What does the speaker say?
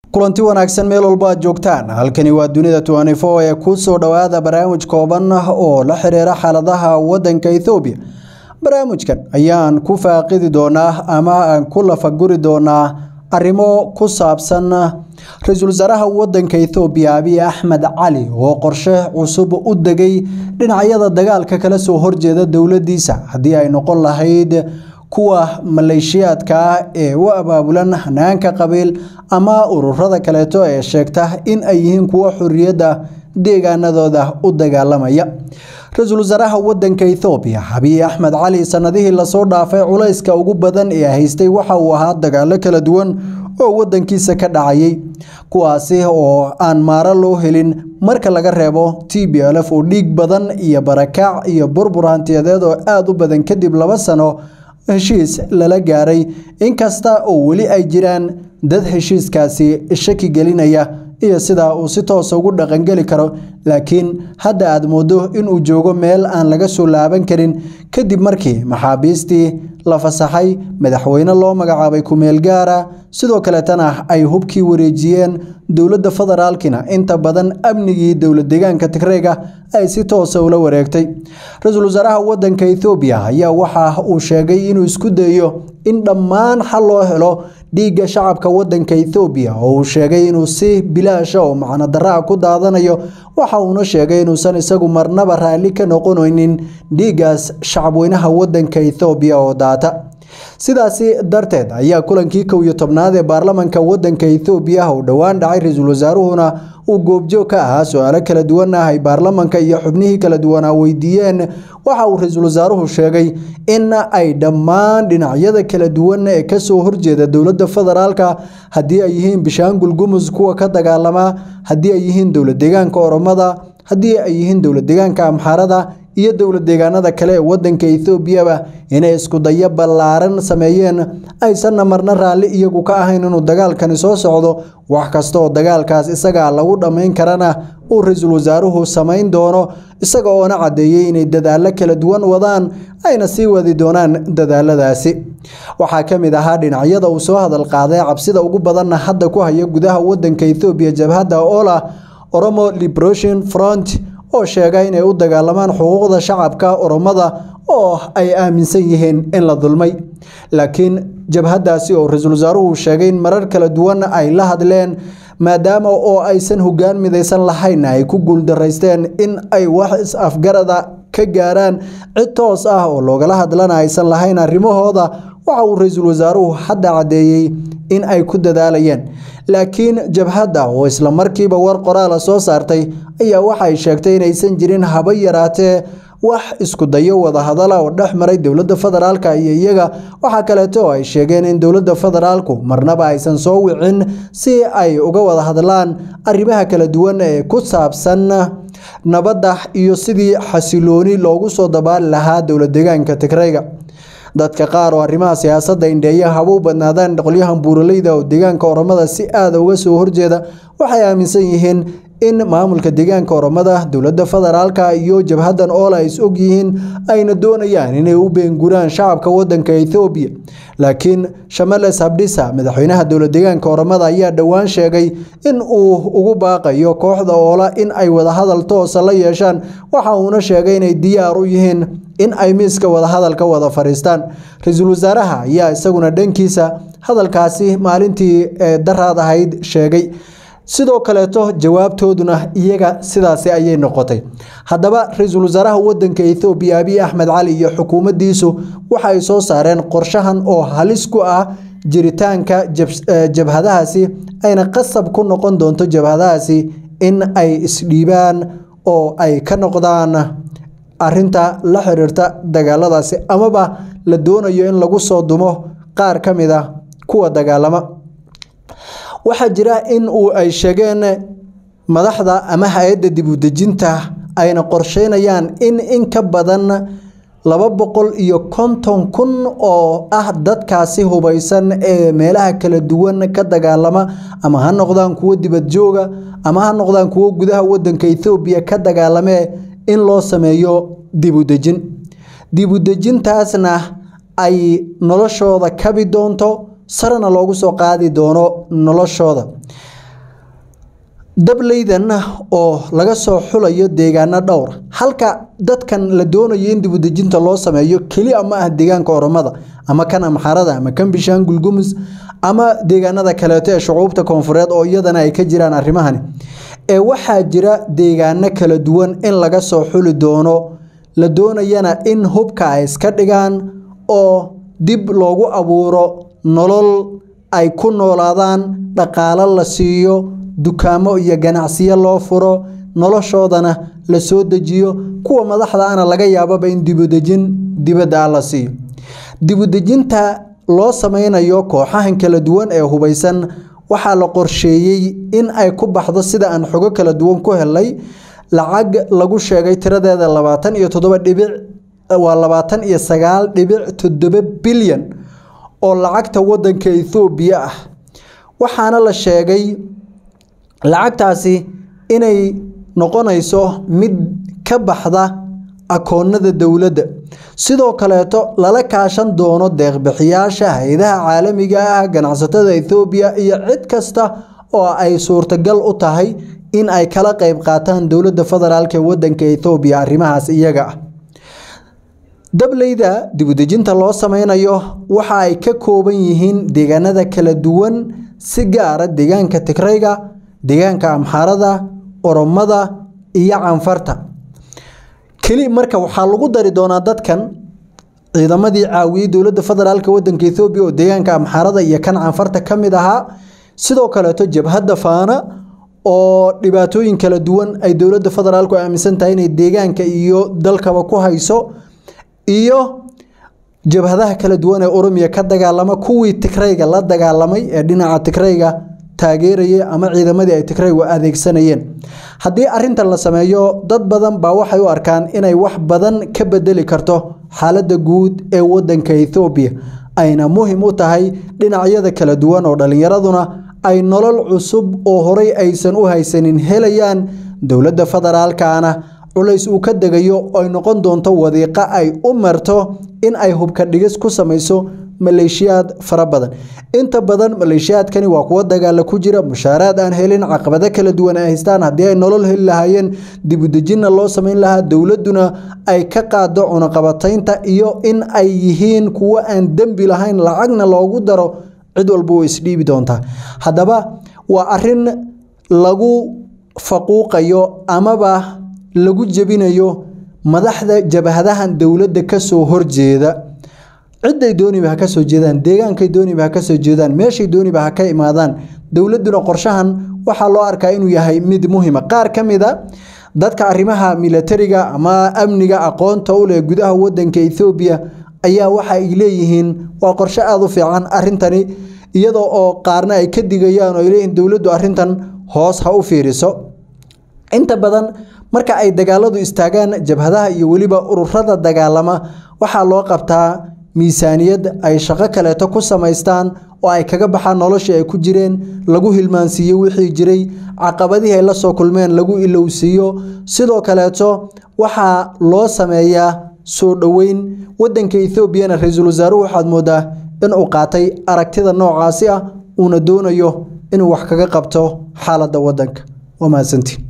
kulanti wanaagsan meel walba aad joogtaan halkani waa dunida tnfo ee ku soo dhowaada barnaamij kooban oo la xiriira xaaladaha wadanka ethoobiya barnaamijkan ayaan ku faaqidi doonaa ama aan ku lafaguri doonaa arrimo ku saabsan ra-iisul wasaaraha wadanka ethoobiya abiy axmed cali oo qorshe cusub u degay dhinacyada dagaalka kala soo horjeeda dowladiisa haddii ay noqon lahayd kuwa maleeshiyaadka ah ee u abaabulan hanaanka qabiil ama ururada kaleeto ee sheegta in ay yihiin kuwo xorriyadda deegaanadooda u dagaalamaya ra-iisul wasaaraha wadanka ethoobiya abiy axmed cali sanadihii lasoo dhaafay culayska ugu badan ee haystay waxa uu ahaa dagaalo kala duwan oo wadankiisa ka dhacayay kuwaasi oo aan maaro loo helin marka laga reebo t b lf oo dhiig badan iyo barakaac iyo burbur hantiyadeed oo aada u badan kadib laba sano heshiis lala gaaray inkasta oo weli ay jiraan dad heshiiskaasi shaki gelinaya iyo sidaa uu si toosa ugu dhaqangeli karo laakiin hadda aad moodo inuu joogo meel aan laga soo laaban karin kadib markii maxaabiistii la fasaxay madaxweyne loo magacaabay kumeel gaara sidoo kaleetana ay hubkii wareejiyeen dowladda federaalkina inta badan amnigii dowlad deegaanka tigreega ay si toosa ula wareegtay ra-iisul wasaaraha wadanka ethoobiya ayaa waxa uu sheegay inuu isku dayo in dhammaan xal loo helo dhiigga shacabka wadanka ethoobiya oo uu sheegay inuu si bilaasha oo macno daraa ku daadanayo waxa uuna sheegay inuusan isagu marnaba raalli ka noqonaynin dhiiggaas shacabweynaha wadanka ethoobiya oo daata sidaasi darteed ayaa kulankii kow iyo tobnaad ee baarlamanka wadanka ethoobiya uu dhowaan dhacay ra-iisul wasaaruhuna uu goobjoog ka ahaa su-aalo kala duwan ah ay baarlamanka iyo xubnihii kala duwanaa weydiiyeen waxa uu ra-iisul wasaaruhu sheegay in ay dhammaan dhinacyada kala duwan ee kasoo horjeeda dowladda federaalka haddii ay yihiin bishaangul gumus kuwa ka dagaalama haddii ay yihiin dowlad deegaanka oromada haddii ay yihiin dowlad deegaanka amxaarada iyo dowlad deegaanada kale ee wadanka ethoobiyaba inay iskudayo ballaaran sameeyeen aysanna marna raalli iyagu ka ahayn inuu dagaalkani soo socdo wax kasta oo dagaalkaas isagaa lagu dhammayn karana uu ra-iisul wasaaruhu samayn doono isaga oona caddeeyey inay dadaalo kala duwan wadaan ayna sii wadi doonaan dadaaladaasi waxaa ka mid ahaa dhinacyada uu soo hadal qaaday cabsida ugu badanna hadda ku haya gudaha wadanka ethoobiya jabhadda ola oromo liberation front oo sheega inay u dagaalamaan xuquuqda shacabka oromada oo ay aaminsan yihiin in la dulmay laakiin jabhaddaasi oo ra-iisul wasaaruhu sheegay in marar kala duwan ay la hadleen maadaama oo aysan hoggaan midaysan lahayn ay ku guuldaraysteen in ay wax is-afgarada ka gaaraan cid toos ah oo loogala hadlana aysan lahayn arrimahooda waxa uu ra-iisul wasaaruhu hadda caddeeyey in ay ku dadaalayeen laakiin jabhadda oo isla markiiba war qoraala soo saartay ayaa waxay sheegtay inaysan jirin haba yaraatee wax isku dayo wadahadala oo dhex maray dowladda federaalka iyo iyaga waxaa kaleeto oo ay sheegeen in dowladda federaalku marnaba aysan soo wicin si ay uga wada hadlaan arrimaha kala duwan ee ku saabsan nabadda iyo sidii xasilooni loogu soo dabaali lahaa dowlad deegaanka tigreyga dadka qaar oo arrimaha siyaasadda indheeya haba u badnaadaan qolyahan buuraleyda oo deegaanka oromada si aada uga soo horjeeda waxay aaminsan yihiin in maamulka deegaanka oromada dowladda federaalka iyo jabhaddan oola is og yihiin ayna doonayaan inay u beenguraan shacabka wadanka ethoobiya laakiin shamales habdhisa madaxweynaha dowlad deegaanka oromada ayaa dhowaan sheegay in uu ugu baaqayo kooxda oola in ay wadahadal toosa la yeeshaan waxa uuna sheegay inay diyaar u yihiin in ay miiska wadahadalka wada fadhiistaan ra-iisul wasaaraha ayaa isaguna dhankiisa hadalkaasi maalintii daraad ahayd sheegay sidoo kaleeto jawaabtooduna iyaga sidaasi ayay noqotay haddaba ra-iisul wasaaraha wadanka ethoobiya abiy axmed cali iyo xukuumaddiisu waxa ay soo saareen qorshahan oo halis ku ah jiritaanka jabhadahaasi ayna qasab ku noqon doonto jabhadahaasi in ay isdhiibaan oo ay ka noqdaan arinta la xiriirta dagaaladaasi amaba la doonayo in lagu soo dumo qaar ka mid a kuwa dagaalama waxaa jira in uu ay sheegeen madaxda ama hay-adda dib u dejinta ayna qorsheynayaan in in ka badan laba boqol iyo konton kun oo ah dadkaasi hubaysan ee meelaha kala duwan ka dagaalama ama ha noqdaan kuwo dibad jooga ama ha noqdaan kuwo gudaha wadanka ethoobiya ka dagaalamee in loo sameeyo dibudejin dibudejintaasna ay noloshooda kabi doonto sarena loogu soo qaadi doono noloshooda dableydan oo laga soo xulayo deegaano dhowra halka dadkan la doonayo in dibudejinta loo sameeyo keliya ma ah deegaanka oromada ama kan amxarada ama kan bishaangul gumus ama deegaanada kaleeto ee shucuubta koonfureed oo iyadana ay ka jiraan arrimahani ee waxaa jira deegaano kala duwan in laga soo xuli doono la doonayana in hubka ay iska dhigaan oo dib loogu abuuro nolol ay ku noolaadaan dhaqaalo la siiyo dukaamo iyo ganacsiyo loo furo noloshoodana la soo dejiyo kuwa madaxda ana laga yaababa in dibudejin dibadda ah la siiyo dibudejinta loo sameynayo kooxahan kala duwan ee hubeysan waxaa la qorsheeyey in ay ku baxdo sida aan xogo kala duwan ku helay lacag lagu sheegay tiradeeda labaatan iyo toddoba dhibic waa labaatan iyo sagaal dhibic toddoba bilyan oo lacagta wadanka ethoobiya ah waxaana la sheegay lacagtaasi inay noqonayso mid ka baxda akoonada dowladda sidoo kaleeto lala kaashan doono deeqbixiyaasha hay-adaha caalamiga ah ganacsatada ethoobiya iyo cid kasta oo ay suurtagal u tahay in ay kala qeyb qaataan dowladda federaalk ee wadanka ethoobiya arrimahaas iyaga ah dableyda dibudejinta loo sameynayo waxa ay ka kooban yihiin deegaanada kala duwan si gaara deegaanka tigrayga deegaanka amxaarada oromada iyo canfarta keli marka waxaa lagu dari doonaa dadkan ciidamadii caawiyey dowladda federaalk wadanka ethoobiya oo deegaanka amxaarada iyo kan canfarta ka mid ahaa sidoo kaleeto jabhadda faana oo dhibaatooyin kala duwan ay dowladda federaalku aaminsan tahay inay deegaanka iyo dalkaba ku hayso iyo jabhadaha kala duwan ee oromiya ka dagaalama kuwii tigrayga la dagaalamay ee dhinaca tigrayga taageerayay ama ciidamadii ay tigraygu adeegsanayeen haddii arintan la sameeyo dad badan baa waxay u arkaan inay wax badan ka bedeli karto xaaladda guud ee wadanka ethoobiya ayna muhim u tahay dhinacyada kala duwan oo dhallinyaraduna ay nolol cusub oo horay aysan u haysanin helayaan dowladda federaalkana culays uu ka degayo ay noqon doonto wadiiqo ay u marto in ay hubka dhigis ku samayso maleeshiyaad fara badan inta badan maleeshiyaadkani waa kuwo dagaala ku jira mushaaraad aan helin caqabado kala duwan ay haystaan haddii ay nolol heli lahaayeen dibudejinna loo samayn lahaa dowladuna ay ka qaado cunaqabataynta iyo in ay yihiin kuwo aan dembi lahayn lacagna loogu daro cid walba way isdhiibi doontaa haddaba waa arin lagu faquuqayo amaba lagu jebinayo madaxda jabhadahan dowladda kasoo horjeeda ciday dooniba ha kasoo jeedaan deegaankay dooniba ha kasoo jeedaan meeshay dooniba ha ka imaadaan dowladuna qorshahan waxaa loo arkaa inuu yahay mid muhima qaar ka mid a dadka arrimaha milatariga ama amniga aqoonta u leh gudaha wadanka ethoobiya ayaa waxa ay leeyihiin waa qorshe aada u fiican arintani iyadoo oo qaarna ay ka digayaan oo ay leeyihiin dowladdu arrintan hoos ha u fiiriso inta badan marka ay dagaaladu istaagaan jabhadaha iyo weliba ururada dagaalama waxaa loo qabtaa miisaaniyad ay shaqo kaleeto ku samaystaan oo ay kaga baxaan noloshii ay ku jireen lagu hilmaansiiyo wixii jiray caqabadihii ay la soo kulmeen lagu ilowsiiyo sidoo kaleeto waxaa loo sameeyaa soo dhoweyn wadanka ethoobiana ra-iisul wasaaruhu waxaad moodaa inuu qaatay aragtida noocaasi ah uuna doonayo inuu wax kaga qabto xaaladda wadanka waa mahadsantiin